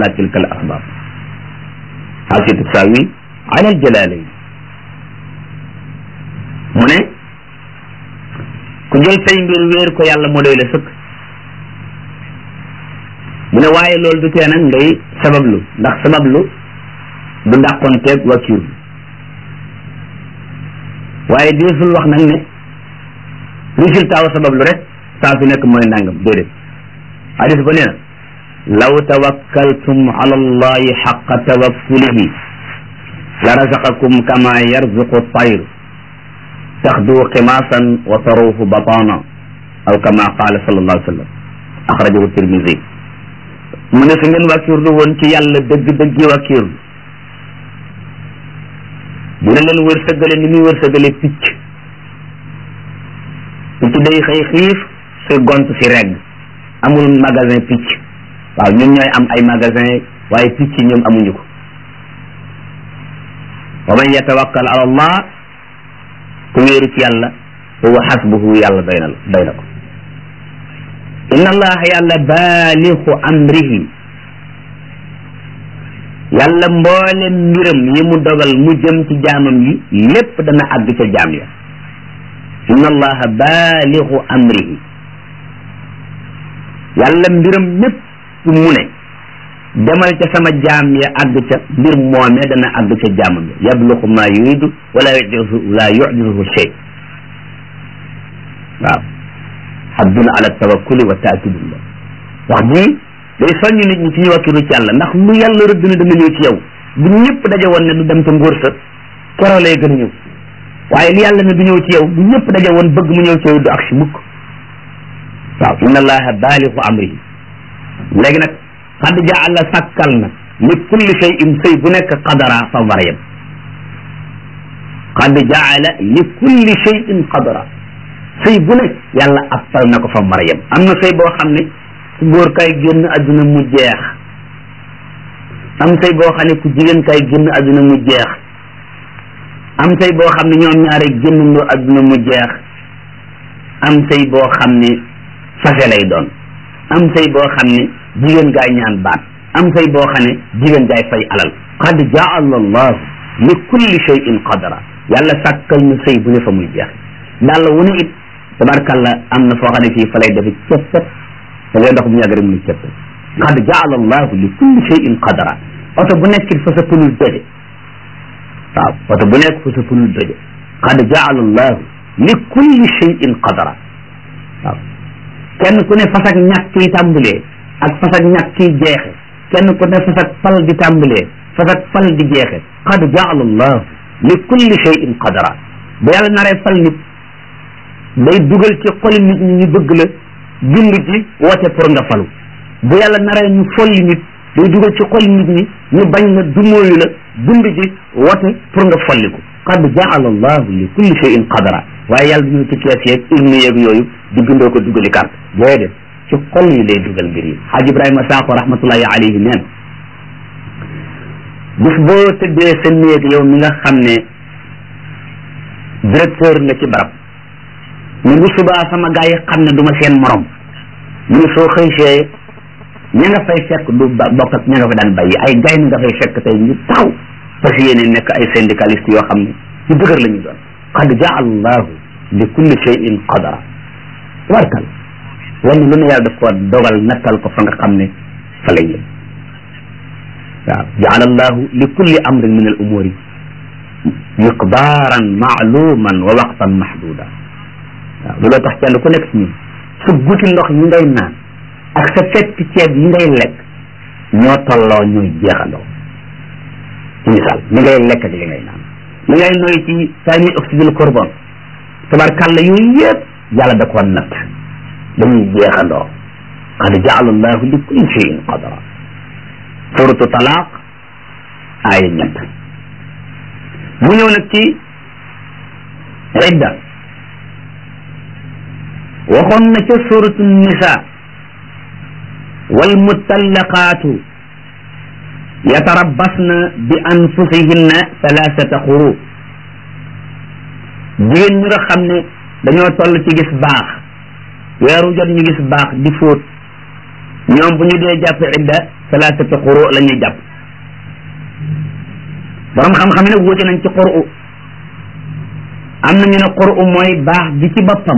la tilka al asbab xaasi tusawi ala al jalalayn mu ne ku jël say mbir wéer ko yàlla moo doy la sëkk mu ne waaye loolu du tee nag ngay sabablu ndax sabablu du dàqonteeg wakiir waaye deesul wax nag ne résultat wa sabablu rek saa su nekk mooy nangam déedéet hadis ba nee na law tawakkaltum ala allahi xaqa tawakkulihi la razaqakum kama yarzuqu tayr taxdu ximaasan wa taruhu batana aw kama qaala sallallahu alayhi wa sallam axrajahu tirmisi mu ne su ngeen wàkkirlu woon ci yàlla dëgg-dëggi wàkkirlu dina leen wërsëgale ni muy wërsëgale picc picc day xëy xiif si gont si regg amul magasin picc waaw ñun ñooy am ay magasin waaye picc ñoom amuñu ko wa man yatawakkal ala allah ku wéeru ci yàlla huwa xasbuhu yàlla doy na la doy na ko inna allaha yàlla baalixu amrihi yàlla mboolem mbiram yi mu dogal mu jëm ci jaamam yi lépp dana àgg ca jaam ya inna allaha baalixu amrihi yàlla mbiram mépp mu ne demal ca sama jaam ya àgg ca mbir moomee dana àgg ca jaamam ya yabluxu ma yuridu wala yujizu la yujizuhu shay waaw hadduna ala tawakkuli wa taakidullah wax ji day soññ nit ñi ci ñu wakkilu ci yàlla ndax lu yàlla rëdd na dana ñëw ci yow bu ñëpp daje woon ne du dem ca nguur sa keroo lay gën a ñëw waaye li yàlla ne du ñëw ci yow bu ñëpp daje woon bëgg mu ñëw ci yow du ak si mukk waaw inna allaha baalixu amrihi léegi nag xad jaala sàkkal na li kulli shay'in sëy bu nekk qadara fa war a yem xad jaala li kulli shay'in qadara sëy bu nekk yàlla appal na ko fa war a yem am na sëy boo xam ne ku góor kay génn adduna mu jeex am sëy boo xam ne ku jigéen kay génn adduna mu jeex am sëy boo xam ne ñoom ñaare génnandoo adduna mu jeex am sëy boo xam ne fase lay doon am sëy boo xam ne jigéen gaay ñaan baat am sëy boo xam ne jigéen gaay fay alal qad jaala allahu li kulli shay'in qadara yàlla sàkkal na sëy bu ne fa muy jeex daal wu ne it tabarkalla am na foo xam ne fii fa lay defe ceppet da ngay dox bu ñu yàgg rek mu ne ceppet qad jaala allahu li kulli shay'in qadara oto bu nekk fa sa punul doje waaw oto bu nekk fa sa punul doje qad jaala allahu li kulli shay'in qadara waaw kenn ku ne fas ak ñàkk yi tàmbalee ak fas ak ñàkk yi jeexe kenn ku ne fas ak fal di tàmbalee fas ak fal di jeexe qad jaala allahu li kulli shay'in qadara bu yàlla naree fal nit day dugal ci xoli nit ñi ñu bëgg la bind ci woote pour nga falu bu yàlla naree ñu folli nit day dugal ci xoli nit ñi ñu bañ la dumóoyu la bind ci woote pour nga folliku qad jaala allahu li kulli shay'in qadara waaye yàlla du ñu ci kees yeeg urne yeeg yooyu di bindoo ko dugali carte déedéet ci xol yi lay dugal mbir yi xaaj ibrahima saako rahmatullahi alayhi neen bis boo tëddee sa néeg yow mi nga xam ne directeur nga ci barab ñu bu subaa sama gars yi xam ne du ma seen morom mu ne soo xëysee ña nga fay fekk du bokk ak ña nga fa daan bàyyi ay gay nga fay fekk tey ñu taxaw parce que yéene nekk ay syndicaliste yoo xam ne ñu dëgër la ñu doon qad jaala allahu li kulli shay'in qadara tabarkal lenn lu ne yàlla daf ko dogal nattal ko fa nga xam ne fa lay yem waaw jaala allahu li kulli amrin min al umuri miqdaaran maaluman wa waqtan mahduda waaw looloo tax kenn ku nekk ci ñun sa guti ndox yi ngay naan ak sa fett ceeb yi ngay lekk ñoo tolloo ñooy jeexandoo ci misaal li ngay lekk ak li ngay naan li ngay noy ci sami oxyde carbone tabarkàlla yooyu yëpp yàlla da koo natt dañuy jeexandoo qad jaala allahu li kulli cheyin qadara suratu talaaq aaya ñett mu ñëw nag ci idda waxoon na ca suratu nisa wal mutallaqaatu yatarabbasna bi anfusihinna thalathata xuru jigéen ñi nga xam ne dañoo toll ci gis baax weeru jot ñu gis baax di fóot ñoom bu ñu dee jàpp idda salaasati xuru la ñuy jàpp borom xam-xam ne wuute nañ ci xuru am na ñu ne xuru mooy baax gi ci boppam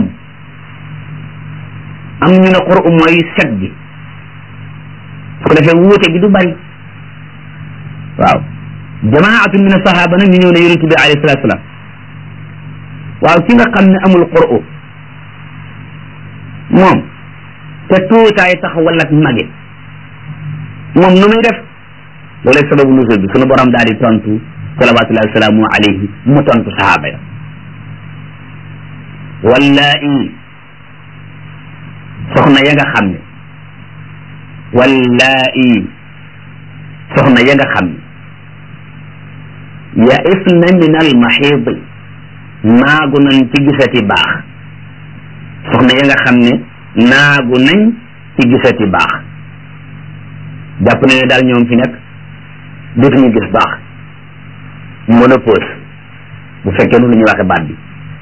am ñu ne xuru mooy set gi su ko defee wuute gi du bari waaw jamaatun min asahaba nag ñu ñëw ne yonent bi alayhi salatu salaam waaw ki nga xam ne amul xuru moom te tuutaay tax wala mage moom nu muy def loolay sababu nusul bi sunu borom daal di tontu salawatullahi wasalaamu alayhi mu tontu sahaaba ya wallaahi soxna ya nga xam ne wallaahi soxna ya nga xam ne ya isna min al maxiidi naagu nañ ci gisati baax soxna ya nga xam ne naagu nañ ci gisati baax jàpp na ne daal ñoom fi nekk dootuñu gis baax monopause bu fekkee nu lu ñuy waxe baat bi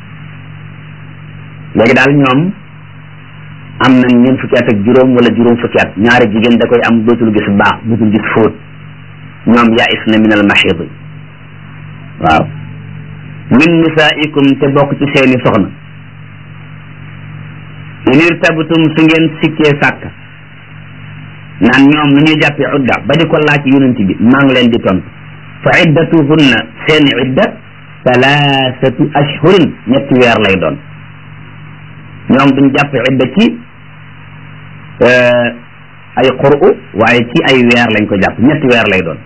léegi daal ñoom am nañ ñeent fukki at ak juróom wala juróom fukki at ñaari jigéen da koy am dootul gis baax dootul gis fóot ñoom yaa is na min al mahid waaw min nisaikum te bokk ci seeni soxna in irtabtum su ngeen sikkee sàkk naan ñoom lu ñuy jàppee udda ba di ko laaj yonent bi maa ngi leen di tontu fa iddatuhunna seen idda talaasatu ashhurin ñetti weer lay doon ñoom duñ jàpp idda ci ay qur'u waaye ci ay weer lañ ko jàpp ñetti weer lay doon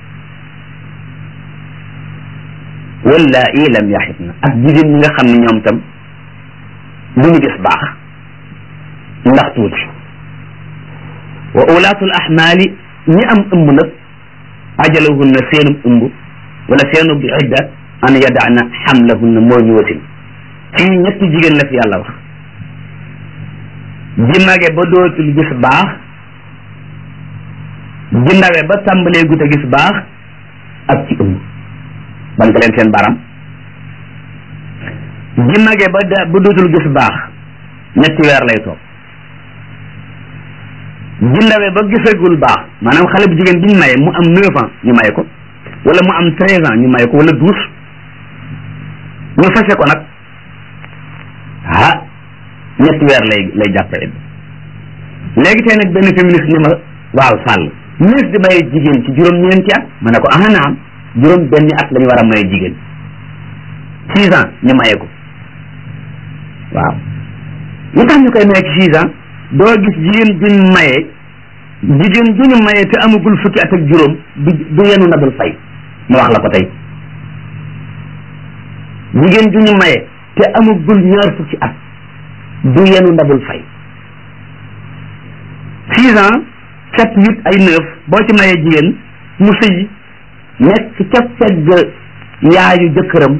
wallaahi lam yaxitna ak jigéen ñi nga xam ne ñoom tam du ñu gis baax ndax tuuti wa ulaatul ahmaali ñi am ëmb nag ajalahunna seenum ëmb wala seenub idda an yadaana xamlahunna moo ñu wasin fii ñetti jigéen la fi yàlla wax ji mage ba dootul gis baax ji ndawe ba tàmbalee gut a gis baax ak ci ëmb bank leen seen baram ji mage ba da ba dootul gis baax ñetti weer lay toog ji ndawe ba gisagul baax maanaam xale bu jigéen bi ñu maye mu am neuf ans ñu maye ko wala mu am treize ans ñu maye ko wala douze ñu fase ko nag ah ñetti weer lay lay jàppe it léegi tey nag benn féministe ni ma waaw sàll nees di maye jigéen ci juróom-ñeenti at ma ne ko ah naam juróom benni at la ñu war a maye jigéen six ans ñu maye ko waaw lu tax ñu koy maye ci six ans doo gis jigéen juñ maye jigéen juñu maye te amagul fukki at ak juróom du du yenu nabul fay ma wax la ko tey jigéen juñu maye te amagul ñaar fukki at du yenu ndabul fay six ans sept huit ay neuf boo ci mayee jigéen mu sëy nekk ca fegg yaayu jëkkëram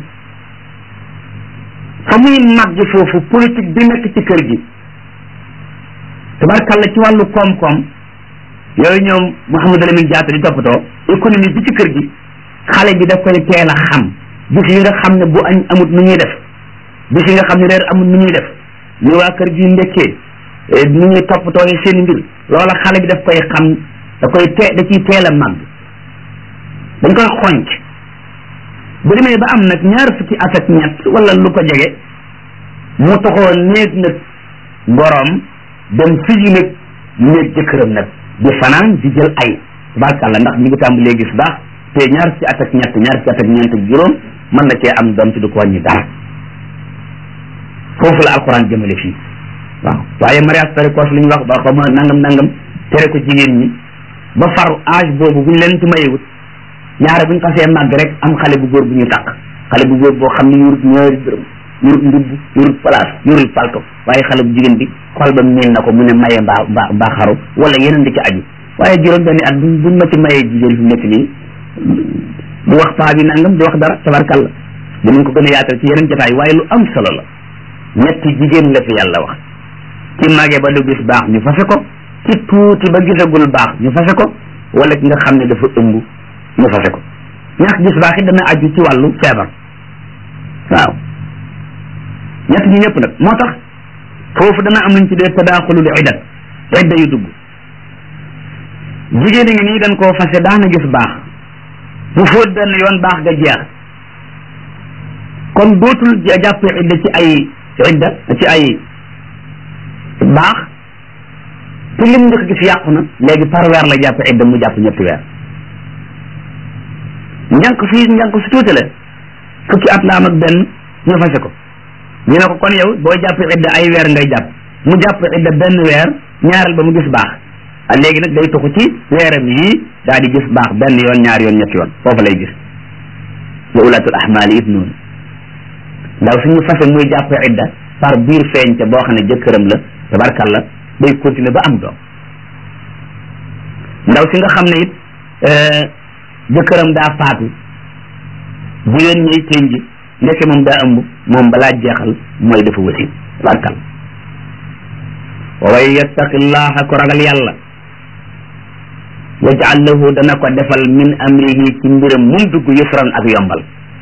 fa muy màgg foofu politique bi nekk ci kër gi tabarkalla ci wàllu koom-koom yooyu ñoom Mouhamadou Lamine Diatta di toppatoo économie bi ci kër gi xale bi daf koy teel a xam bis yi nga xam ne bu añ amut nu ñuy def bis yi nga xam ne reer amut nu ñuy def ñu waa kër gi ndekkee nu ñuy toppatoo seen mbir loola xale bi daf koy xam da koy tee da ciy teel a màgg dañ koy xonc bu demee ba am nag ñaar fukki at ak ñett wala lu ko jege mu toxoo néeg nag boroom dem fiji nag néeg jëkkëram nag di fanaan di jël ay tabarkàlla ndax ñu ngi tàmbalee gis baax te ñaar fukki at ak ñett ñaar fukki at ak ñeent ak juróom mën na cee am doom ci du ko wàññi dara foofu la alxuraan jëmale fii waaw waaye mariage précoce li ñu wax ba xaw ma nangam nangam tere ko jigéen ñi ba far âge boobu bu ñu leen ci mayewut ñaare bu ñu xasee màgg rek am xale bu góor bu ñu takk xale bu góor boo xam ne yurut ñaari dërëm yurut ndubb yurut place yurut palto waaye xale bu jigéen bi xol ba miin na ko mu ne maye mbaa mbaa mbaa xaru wala yeneen di ci aju waaye juróom benni at buñ buñ ma ci mayee jigéen fi nekk nii du wax paa bi nangam du wax dara tabarkalla dinañ ko gën a yaatal ci yeneen jotaay waaye lu am solo la ñetti jigéen la fi yàlla wax ci màggee ba du gis baax ñu fase ko ci tuuti ba gisagul baax ñu fase ko wala ki nga xam ne dafa ëmb ñu fase ko ñàkk gis baax it dana aju ci wàllu feebar waaw ñett ñi ñëpp nag moo tax foofu dana am luñ ci dee tadaaxulul iddat idda yu dugg jigéen a ngi nii dañ koo fase daana gis baax bu fóot benn yoon baax ga jeex kon dootul jàpp idda ci ay idda ci ay baax te lim njëkk gis yàqu na léegi par weer la jàpp idda mu jàpp ñetti weer njànk fii njànk su tuuti la fukki at la am ak benn ñu fase ko ñu ne ko kon yow boo jàpp idda ay weer ngay jàpp mu jàpp idda benn weer ñaareel ba mu gis baax a léegi nag day tuxu ci weeram yii daal di gis baax benn yoon ñaari yoon ñetti yoon foofu lay gis wa ulatul ahmaali it noonu ndaw suñu fase muy jàpp idda par biir feeñ ca boo xam ne jëkkëram la tabarkalla day continuer ba am doom ndaw si nga xam ne it jëkkëram daa faatu jigéen ñiy tënj ndeke moom daa ëmb moom balaa jeexal mooy dafa wasin tabarkalla wa way yattaqillaha ko ragal yàlla yaj'al lahu dana ko defal min amrihi ci mbiram mum dugg yusran ak yombal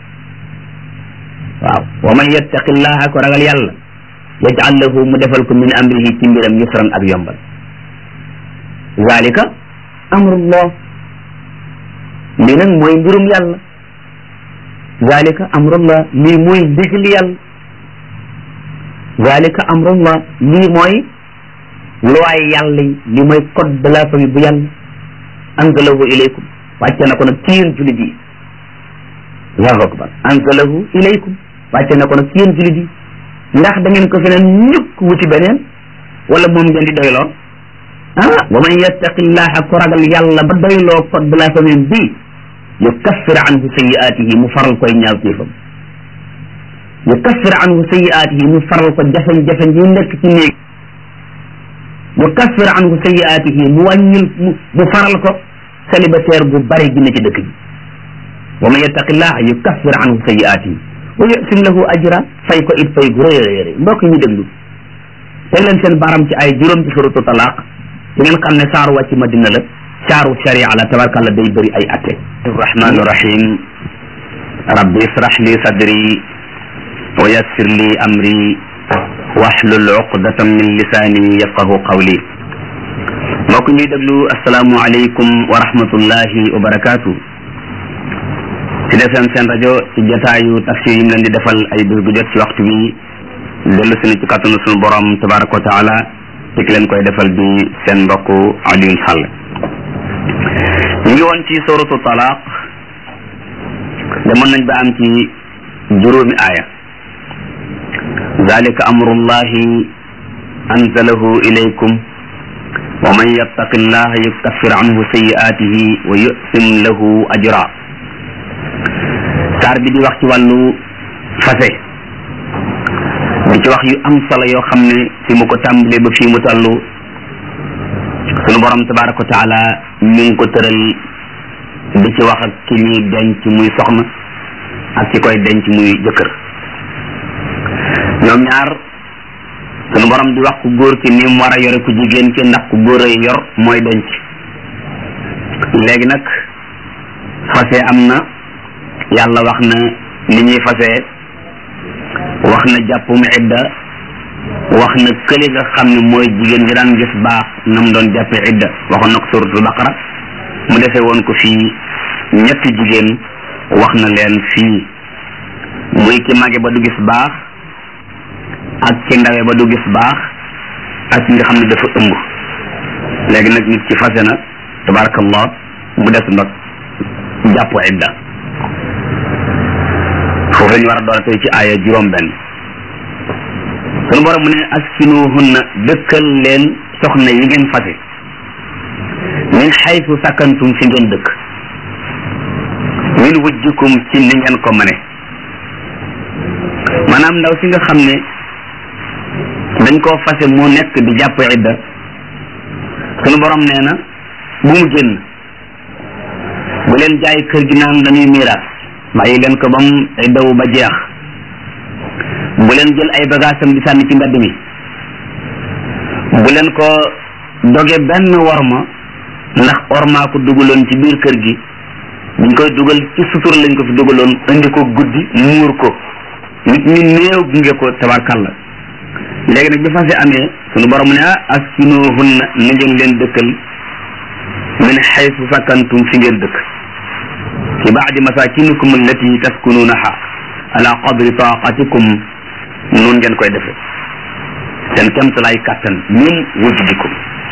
waaw wa man yattaqillaha ko ragal yàlla yaj'al lahu mu defal ko min amrihi ci mbiram yusran ak yombal zalika amrullah lii nag mooy mbirum yàlla zalika amrullah lii mooy ndigali yàlla zalika amrullah lii mooy looy yàlla yi li mooy code de la famille bu yàlla anzalahu ilaykum wàcce na ko nag ci yéen julit yi allahu akbar anzalahu ilaykum wàcce na ko nag ci yéen julit yi ndax da ngeen ko feneen ñukk wuti beneen wala moom ngeen di doyloo ah wa man yattaqillaha ko ragal yàlla ba doyloo code de la famille bi yukaffir anhu sayiatihi mu faral koy ñaaw téefam yukaffir anhu sayiatihi mu faral ko jafe-jafe yi nekk ci néeg yukaffir anhu sayiatihi mu wàññil mu faral ko célibataire bu bari gi ne ci dëkk bi wa man yattaqillaha yukaffir anhu sayiatihi wa yusim lahu ajra fay ko it fay gu rëy a rëy mbokk ñu déglu teg leen seen baram ci ay juróom ci suratu talaq di ngeen xam ne saaru wàcc madina la saaru sharia la tabarkàlla day bëri ay atte arrahmani rahim rabbi israh li sadri wa yassir li amri wahlul uqdatan min lisaani yafqahu qawli mbokk ñuy déglu asalaamu aleykum wa rahmatullahi wa barakaatu ci defem seen rajo ci jataayu tafsir yi mu leen di defal ay bés gu jot ci waxtu bi dellu si ci kàttanu sunu borom tabaraka wa taala ci ki leen koy defal di seen mbokk Alioune Sall ñu ngi woon ci suratu talaq demoon nañ ba am ci juróomi aaya zalika amrullahi anzalahu ilaykum wa man yattaqi llaha yukaffir anhu sayiatihi wa yusim lahu ajra saar bi di wax ci wàllu fase di ci wax yu am solo yoo xam ne fi mu ko tàmbalee ba fii mu toll sunu borom tabaraka wa taala mi ngi ko tëral di ci wax ak ki ñuy denc muy soxna ak ki koy denc muy jëkkër ñoom ñaar sunu borom di wax ku góor ki ni mu war a yore ku jigéen ki ndax ku góor ay yor mooy denc léegi nag fase am na yàlla wax na ni ñuy fase wax na jàppum idda wax na këli nga xam ne mooy jigéen ñi daan gis baax na mu doon jàppe idda waxoon na ko suratul baqara mu defee woon ko fii ñetti jigéen wax na leen fii muy ki mage ba du gis baax ak ki ndawe ba du gis baax ak ki nga xam ne dafa ëmb léegi nag nit ci fase na tabarakallah mu des nag jàpp idda foofu la ñu war a door tey ci aaya juróom benn sunu borom mu ne askinuhunna dëkkal leen soxna yi ngeen fase min xaytu sakkantum fi ngeen dëkk min wujjikum ci ni ngeen ko mane maanaam ndaw si nga xam ne dañ koo fase mu nekk di jàpp idda sunu borom nee na bu mu génn bu leen jaay kër gi naan dañuy miiraas bàyyi leen ko bam iddawu ba jeex bu leen jël ay bagaasam di sànni ci mbedd mi bu leen ko doge benn worma ndax ormaa ko dugaloon ci biir kër gi buñ koy dugal ci sutur lañ ko fi dugaloon indi ko guddi muur ko nit ñi néew gunge ko tabarkalla léegi nag bi fase amee sunu borom ne ah askinuhunna na ngeen leen dëkkal min xaysu sakantum fi ngeen dëkk ci baadi masakinikum allati taskununaha ala qadri taqatikum noonu ngeen koy defee seen kemtalaay kàttan min wujudikum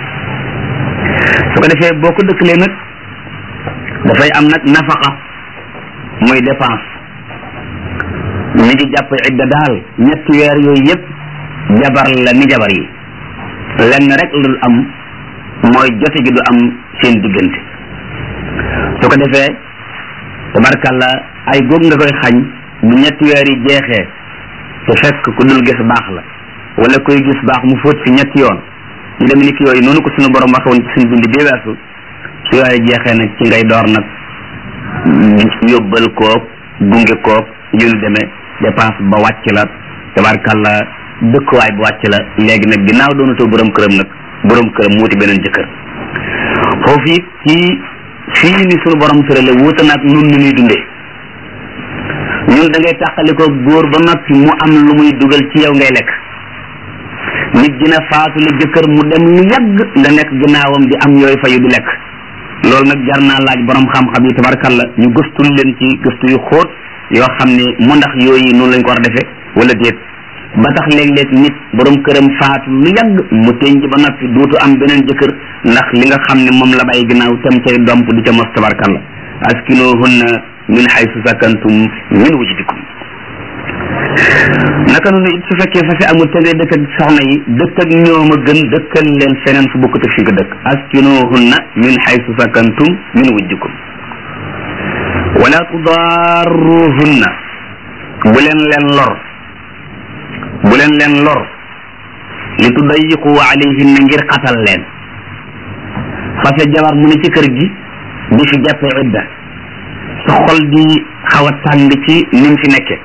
su ko defee boo ko dëkkalee nag dafay am nag nafaqa muy dépense mi ngi jàpp idda daal ñetti weer yooyu yëpp jabar la ni jabar yi lenn rek la dul am mooy jote gi du am seen diggante su ko defee tabarkalla ay góog nga koy xañ bu ñetti weer yi jeexee te fekk ku dul gis baax la wala koy gis baax mu fóot si ñetti yoon ñu dem ni ki yooyu noonu ko suñu borom waxe woon ci suñu bind bi weesu su yooyu jeexee nag ci ngay door nag yóbbal koog gunge koog yu nu demee dépense ba wàcc la tabarkalla dëkkuwaay bu wàcc la léegi nag ginnaaw doonatoo borom këram nag borom këram wuti beneen jëkkër foofu it ci fii ni sunu borom tërale wuute nag nun ni ñuy dundee ñun da ngay tàqalikoo góor ba noppi mu am lu muy dugal ci yow ngay lekk nit dina faatu la jëkkër mu dem lu yàgg nga nekk ginnaawam di am yooyu fayu di lekk loolu nag jar naa laaj borom xam-xam yi tabarkalla ñu gëstul leen ci gëstu yu xóot yoo xam ne mu ndax yooyu noonu lañ ko war a defee wala déet ba tax léeg-léeg nit borom këram faatu lu yàgg mu tënj ba noppi dootu am beneen jëkkër ndax li nga xam ne moom la bàyyi ginnaaw tam cay domp di ca mos tabarkalla askinuhunna min haysu sakantum min wujdikum naka noonu it su fekkee fase amul te ngay dëkk ak soxna yi dëkk ak ñoom a gën dëkkal leen feneen fu bokkut ak fi nga dëkk askinuhunna min haysu sakantum min wujdikum wala tudarruhunna bu leen leen lor bu leen leen lor li tudayiqu alayhinna ngir xatal leen fase jabar mu ne ci kër gi di fi jàppe idda sa xol di xaw a tàng ci ni mu fi nekke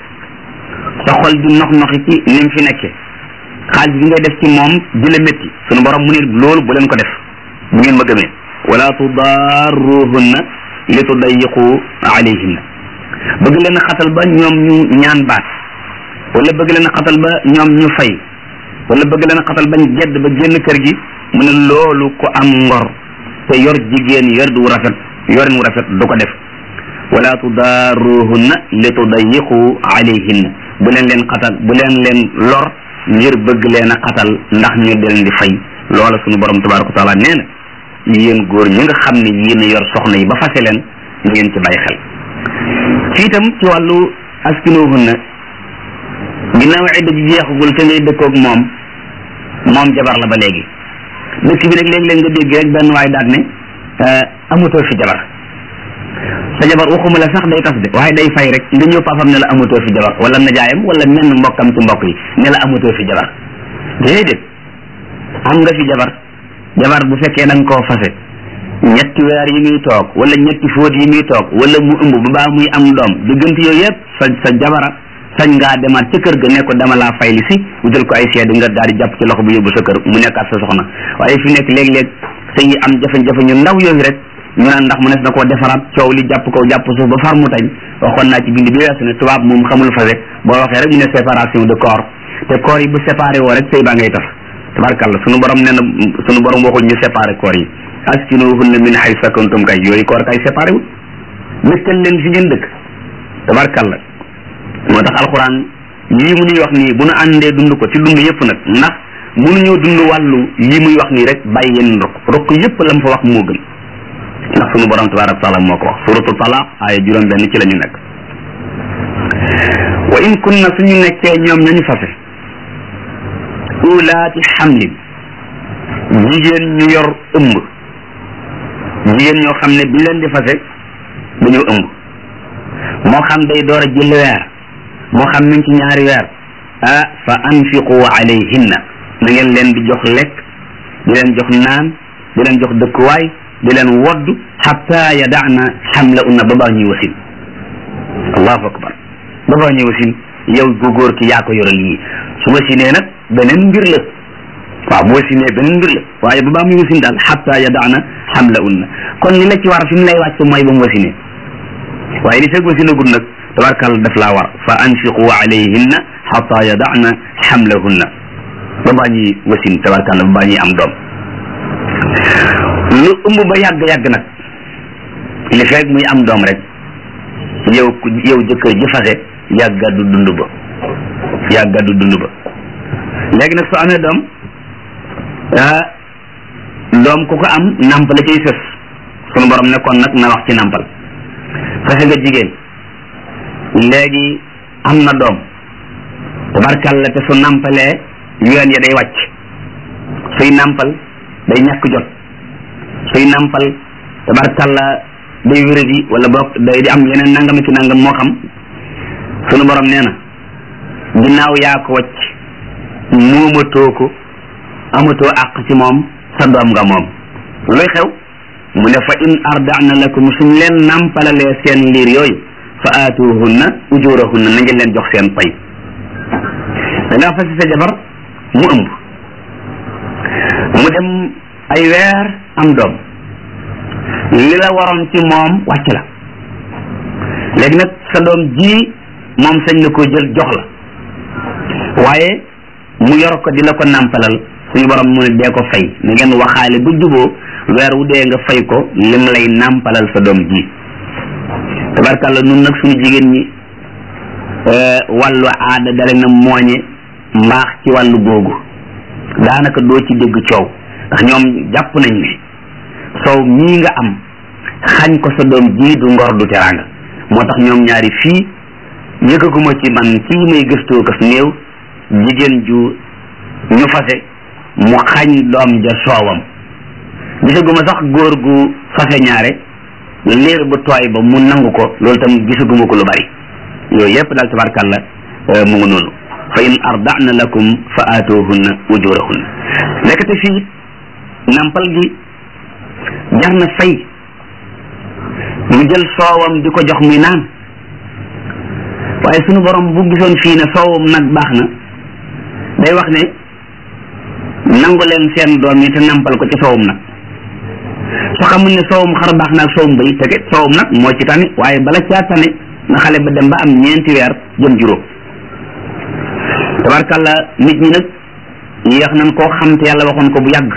sa xol di nox noxi ci ni mu fi nekke xaalis bi ngay def ci moom di la métti sunu borom mu ne loolu bu leen ko def bu ngeen ma gëmee wala tudarruhunna li tudayiqu alayhinna bëgg leen a xatal ba ñoom ñu ñaan baat wala bëgg leen a xatal ba ñoom ñu fay wala bëgg leen a xatal bañ gedd ba génn kër gi mu ne loolu ko am ngor te yor jigéen yor du rafet yorin wu rafet du ko def wala tudaaruhunna li tudayiqu alayhinna bu leen leen xatal bu leen leen lor ngir bëgg leen a xatal ndax ñu del di fay loola suñu borom tabaraka wa taala nee na yéen góor ñi nga xam ne yéen a yor soxna yi ba fase leen na ngeen ci bàyyi xel ci itam ci wàllu askinuhunna ginnaaw idda ji jeexagul te ngay dëkkoog moom moom jabar la ba léegi dëkk bi nag léegi-léeg nga dégg rek benn waay daat ne amatoo fi jabar sa jabar waxuma la sax day tas de waaye day fay rek nga ñëw papam ne la amatoo fi jabar wala najaayam wala menn mbokkam ci mbokk yi ne la amatoo fi jabar déedéet am nga fi jabar jabar bu fekkee da nga koo fase ñetti weer yi muy toog wala ñetti fóot yi muy toog wala mu ëmb ba baa muy am doom diggante yooyu yëpp sa sa jabara sañ ngaa demaat ca kër ga ne ko dama laa fay li si wutal ko ay seede nga daal di jàpp ci loxo bu yóbbu sa kër mu nekkaat sa soxna waaye fi nekk léeg-léeg sa yi am jafe-jafe ñu ndaw yooyu rek ñu naan ndax mu nes na koo defaraat coow li jàpp ko jàpp suuf ba far mu tañ waxoon naa ci bind bi weesu ne tubaab moom xamul fase boo waxee rek mu ne séparation de corps te corps yi bu séparé woo rek sëy baa ngay tas tabarkalla sunu borom nee na sunu borom waxul ñu séparé corps yi askinuhunna min haythu sakantum kay yooyu corps kay séparé wul dëkkal leen fi ngeen dëkk tabarkalla moo tax alxuraan lii mu ñuy wax nii bu nu àndee dund ko ci dund yëpp nag ndax mënuñoo dund wàllu lii muy wax nii rek bàyyi yenn rokk rokk yëpp la mu fa wax moo gën ndax sunu borom tabaraka wa taala moo ko wax suratu talaq aaya juróom benn ci la ñu nekk wa in kunna suñu nekkee ñoom ñañu fase ulaati xamlin jigéen ñu yor ëmb jigéen ñoo xam ne bi leen di fase dañoo ëmb moo xam day door a jël weer moo xam mi ngi ci ñaari weer ah fa anfiqu alayhinna na ngeen leen di jox lekk di leen jox naan di leen jox dëkkuwaay di leen wodd xatta yadaana xamla unna ba baa ñuy wasin allahu akbar ba baa ñuy wasin yow gu góor ki yaa ko yoral yii su wasinee nag beneen mbir la waaw bu wasinee beneen mbir la waaye ba baa muy wasin daal xatta yadaana xamla unna kon li la ci war fi mu lay wàcc mooy ba mu wasinee waaye li fekk wasinagul nag tabarkal daf laa war fa anfiqu alayhinna xata yadana xamlahunna ba baa ñuy wasin tabarkal ba baa ñuy am doom lu ëmb ba yàgg-yàgg nag li fekk muy am doom rek yow ku yow jëkkër ji fase yàgga du dund ba yàgga du dund ba léegi nag soo amee doom ah doom ku ko am nàmp la ciy sës sunu borom nekkoon nag na wax ci nàmpal fase nga jigéen léegi am na doom tabarkalla te su nàmpalee yoon ya day wàcc suy nàmpal day ñàkk jot suy nàmpal tabarkalla day wéradi wala boog day di am yeneen nangam ki nangam moo xam sunu borom nee na ginnaaw yaa ko wàcc moomatoo ko amatoo àq ci moom sa doom nga moom looy xew mu ne fa in ardana lakum suñ leen nàmpalalee seen liir yooyu fa aatuhunna ujurahunna na ngeen leen jox seen pay da ngaa fasi sa jabar mu ëmb mu dem ay weer am doom li la waroon ci moom wàcc la léegi nag sa doom ji moom sañ na koo jël jox la waaye mu yor ko di la ko nàmpalal suñu borom mu ne dee ko fay na ngeen waxaale bu juboo weer wu dee nga fay ko lim lay nàmpalal sa doom ji tabarkàlla nun nag suñu jigéen ñi wàllu aada dale na mooñe mbaax ci wàllu googu daanaka doo ci dégg coow ndax ñoom jàpp nañ ne soow mii nga am xañ ko sa doom ji du ngor du teraanga moo tax ñoom ñaari fii yëkkaguma ci man ci may gëstoo kas néew jigéen ju ñu fase mu xañ doom ja soowam gisaguma sax góor gu fase ñaare liir bu tooy ba mu nangu ko loolu tam gisaguma ko lu bari yooyu yépp daal tabarkàlla mu ngi noonu fa in ardana lakum fa aatuhunna ujurahunna nekkate fii nampal gi jar na fay mu jël soowam di ko jox muy naan waaye sunu borom bu gisoon fii ne soowam nag baax na day wax ne nangu leen seen doom yi te nampal ko ci soowam nag su xamul ne soowum xar baax na ak soowum bay te kat soowum nag moo ci tane waaye bala caa tane na xale ba dem ba am ñeenti weer jëm juróom tabarkalla nit ñi nag yéex nañ koo xam te yàlla waxoon ko bu yàgg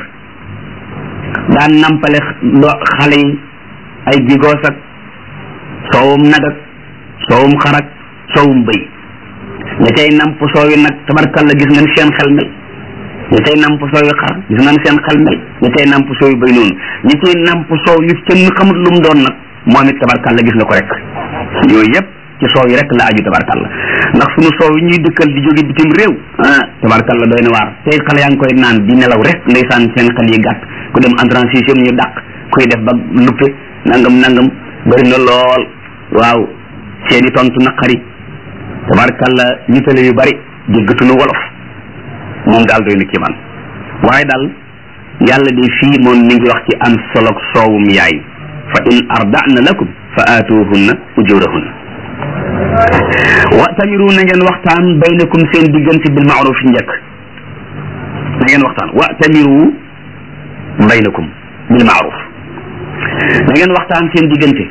daan nampale do xale yi ay bigoos ak soowum nag ak soowum xar ak soowum bëy ña cay namp soow yi nag tabarkalla gis ngeen seen xel mel ñi cay namp soow yu xar gis ngeen seen xel mel ñi cay namp soow yu bëy noonu ñi cay namp soow yu kenn xamut lu mu doon nag moom it tabarkalla gis nga ko rek yooyu yëpp ci soow yi rek la aju tabarkalla ndax sunu soow yi ñuy dëkkal di jóge bitim réew ah tabarkalla doy na waar tey xale yaa ngi koy naan di nelaw rek ndeysaan seen xel yi gàtt ku dem en transition ñu dàq kuy def ba luppe nangam nangam bëri na lool waaw seeni tontu naqari tabarkalla nitale yu bari déggatuñu wolof moom daal doy na kii man waaye daal yàlla de fii moom mi ngi wax ci am solog soowum yaay fa in ardana lakum fa aatuhunna ujurahunna wa tamiru na ngeen waxtaan baynakum seen diggante bil maaruf njëkk na ngeen waxtaan wa tamiru baynakum bil maaruf na ngeen waxtaan seen diggante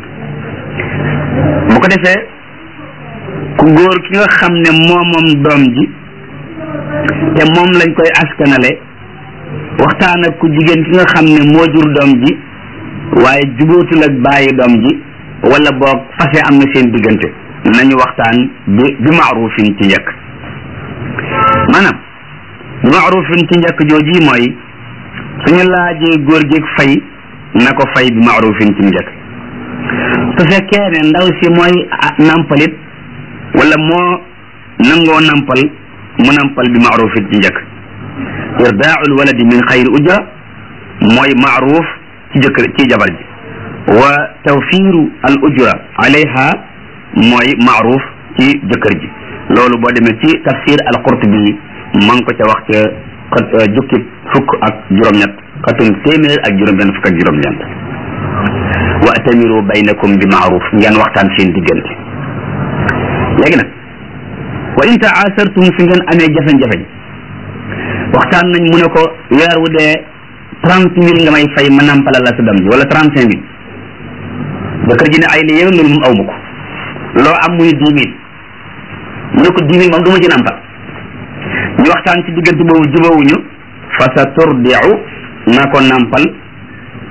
bu ko defee ku góor ki nga xam ne moo moom doom ji te moom lañ koy askanale waxtaan ak ku jigéen ki nga xam ne moo jur doom ji waaye jubóotul ak bàyyi doom ji wala boog fase am na seen diggante nañu waxtaan bi bi maarufin ci njëkk maanaam bi maarufin ci njëkk jooji mooy suñu laajee góor gi fay na ko fay bi maarufin ci njëkk su fekkee ne ndaw si mooy nampalit wala moo nangoo nampal mu nampal bi maarufin ci njëkk irdaaul waladi min xayri ujra mooy maaruf ci jëkkër ci jabar ji wa tawfiru al ujra alayha mooy maaruf ci jëkkër ji loolu boo demee ci tafsir al qurtubi ma ngi ko ca wax ca jukki fukk ak juróom-ñett xatum téeméer ak juróom-benn fukk ak juróom-ñeent wa atamiru baynakum bi maaruf ngeen waxtaan seen diggante léegi nag wa in taasartum fi ngeen amee jafe-jafe waxtaan nañ mu ne ko weer wu dee trente mille nga may fay ma nampalal la sa doom ji wala trente cinq mille jëkkër ji ne ay li yéwén loolu moom aw ma ko loo am muy dix mille mu ne ko dix mille moom du ma ci nampal ñu waxtaan ci diggante boobu jubawuñu fa sa turdiu na ko nampal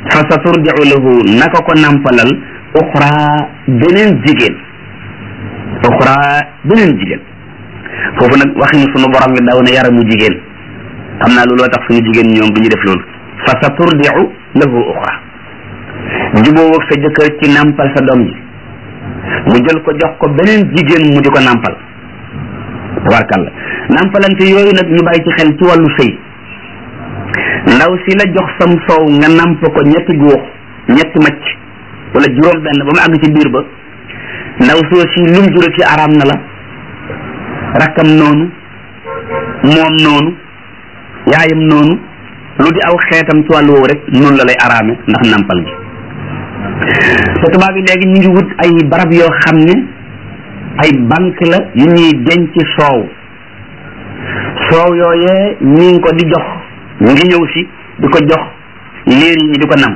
fa sa turdiu lahu naka ko nampalal uxra beneen jigéen uxra beneen jigéen foofu nag waxinu sunu borom bi daw na yaramu jigéen xam naa looloo tax suñu jigéen ñoom du ñu def loolu fa sa turdiu lahu uxra juboo ak sa jëkkër ci nampal sa doom ji mu jël ko jox ko beneen jigéen mu di ko nampal tabarkalla nampalante yooyu nag ñu bàyyi ci xel ci wàllu sëy ndaw si la jox sam soow nga namp ko ñetti góox ñetti macc wala juróom benn ba mu àgg ci biir ba ndaw soo si lum jura ci araam na la rakkam noonu moom noonu yaayam noonu lu di aw xeetam ci wàllu woowu rek noonu la lay araame ndax nampal gi te tubaab yi léegi ñu ngi wut ay barab yoo xam ne ay banque la yu ñuy denc soow soow yooyee ñi ngi ko di jox ñu ngi ñëw si di ko jox liir yi di ko nam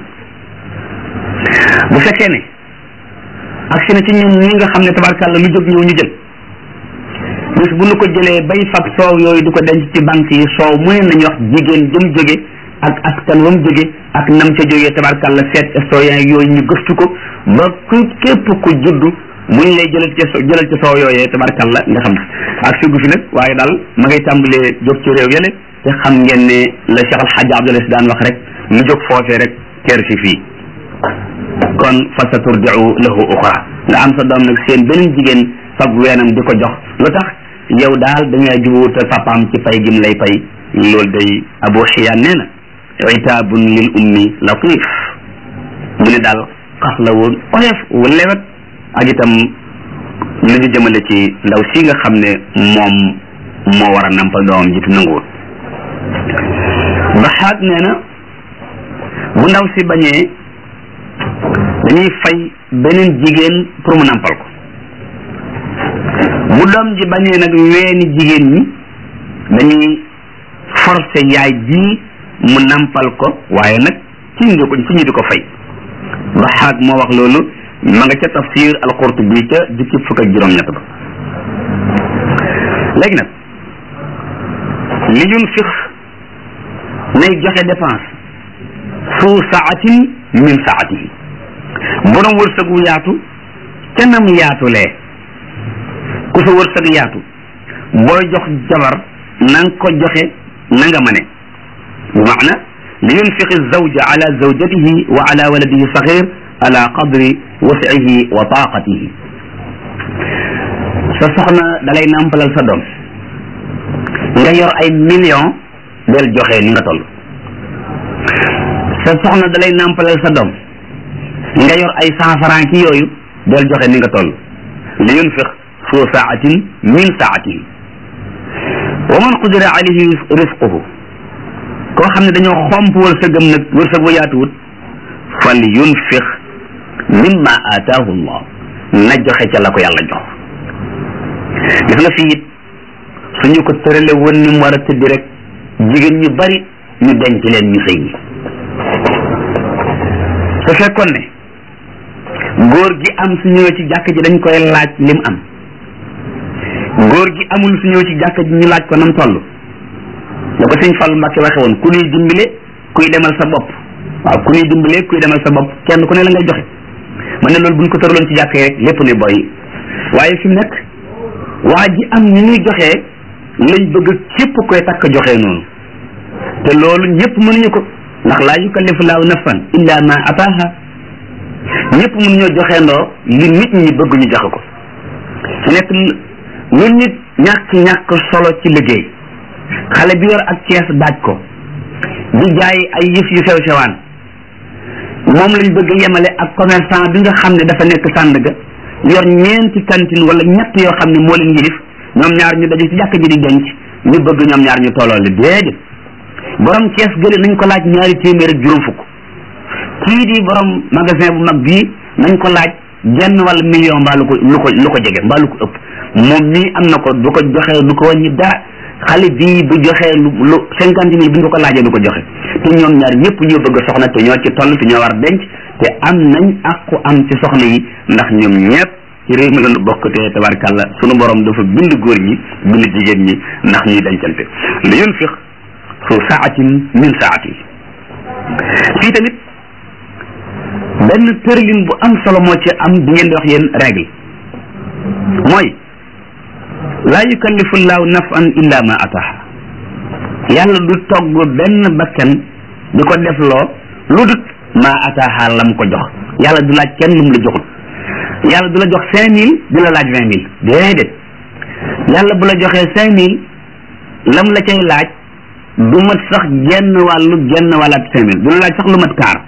bu fekkee ne agsi na ci ñun ñi nga xam ne tabarkàlla lu jóg ñëw ñu jël bis bu nu ko jëlee bay fab soow yooyu di ko denc ci banque yi soow mu ne nañu wax jigéen jëm jóge ak askan wam jóge ak nam ca jógee tabarkàlla seet historien yooyu ñu gëstu ko ba ku képp ku juddu muñ lay jëlal ci jëlal ci soow yooyee tabarkàlla nga xam ak sugu fi nag waaye daal ma ngay tàmbalee jóg ci réew yële te xam ngeen ne la Cheikh Al Hadj Abdoulaye si daan wax rek lu jóg foofee rek teer si fii kon fa sa turdiu lahu uxra nga am sa doom nag seen beneen jigéen fab weenam di ko jox lu tax yow daal da ngay jubuwut papaam ci pay gim lay pay loolu day abu xiyaan nee na itaabun lil ummi latif mu ne daal xas la woon oyof wu lewet ak itam lu ñu jëmale ci ndaw si nga xam ne moom moo war a nampal doomam jitu nanguwul baxaat nee na bu ndaw si bañee dañuy fay beneen jigéen pour mu nampal ko bu doom ji bañee nag weeni jigéen ñi dañuy forcé yaay ji mu nampal ko waaye nag ci ñu ko ci ñu di ko fay baxaat moo wax loolu ma nga ca tafsir al-Qurtubi ca jukki fukk ak juróom-ñett ba léegi nag li yunfiq nay joxe dépense su saatin min saatihi borom wërsëg wu yaatu ca nam yaatulee ku sa wërsëg yaatu booy jox jabar na nga ko joxe na nga mane bi maana li yunfiq zawja ala zawjatihi wa ala waladihi saxir ala qadri wasihi wa taqatihi sa soxna dalay nàmpalal sa doom nga yor ay million del joxe ni nga toll sa soxna dalay nàmpalal sa doom nga yor ay cent franc ki yooyu del joxe ni nga toll li yunfiq su saatin min saatihi wa man qudira alayhi risquhu koo xam ne dañoo xomp wërsëgam nag wërsëg ba yaatuwut fal yunfiq mimma ataahu llah na joxe ca la ko yàlla jox gis nga fii it suñu ko tërale woon ni mu war a tëddi rek jigéen ñu bari ñu denc leen ñu sëy yi su fekkoon ne góor gi am su ñëwee ci jàkk ji dañ koy laaj lim am góor gi amul su ñëwee ci jàkk ji ñu laaj ko nam toll da ko sëñ Fall Mbacke waxe woon ku ñuy dimbale kuy demal sa bopp waaw ku ñuy dimbale kuy demal sa bopp kenn ku ne la ngay joxe man ne loolu buñ ko tëraloon ci jàkk yi rek lépp ne boy waaye fi mu nekk waa ji am ni ñuy joxee lañ bëgg képp koy takk joxe noonu te loolu ñëpp mënuñu ko ndax laa yukallifu laahu nafsan illa ma ataaha ñëpp mënuñoo joxe ndoo li nit ñi bëgg ñu joxe ko fi nekk lu nit ñàkk ñàkk solo ci liggéey xale bi yor ak kees daaj ko di jaay ay yëf yu sew sewaan moom lañ bëgg yemale ak commerçant bi nga xam ne dafa nekk Sandaga yor ñeenti cantine wala ñett yoo xam ne moo leen yilif ñoom ñaar ñu daje ci jàkk ji di denc ñu bëgg ñoom ñaar ñu tolloo li déedéet borom kees gële nañ ko laaj ñaari téeméer ak juróom fukk kii di borom magasin bu mag bii nañ ko laaj genn wala million mbaa lu ko lu ko lu ko jege mbaa lu ko ëpp moom mii am na ko du ko joxe du ko wàññi dara xale bii bu joxee lu lu cinquante mille bu ñu ko laajee du ko joxe te ñoom ñaar ñëpp ñoo bëgg soxna te ñoo ci toll te ñoo war denc te am nañ àqu am ci soxna yi ndax ñoom ñëpp ci réew mi lañu bokk te tabarkàlla sunu borom dafa bind góor ñi bind jigéen ñi ndax ñuy dencante li yunfiq su saatin min saati fii tamit benn tërlin bu am solo moo ci am bi ngeen di wax yéen règle mooy laa yukallifu llaahu nafsan illa ma ataha yàlla du togg benn bakkan di ko def loo lu dut ma ataha lam ko jox yàlla du laaj kenn lu mu la joxul yàlla du la jox cinq mille di la laaj vingt mille déedéet yàlla bu la joxee cinq mille lam la cay laaj du mat sax genn wàllu genn wàllaat cinq mille du la laaj sax lu mat kaar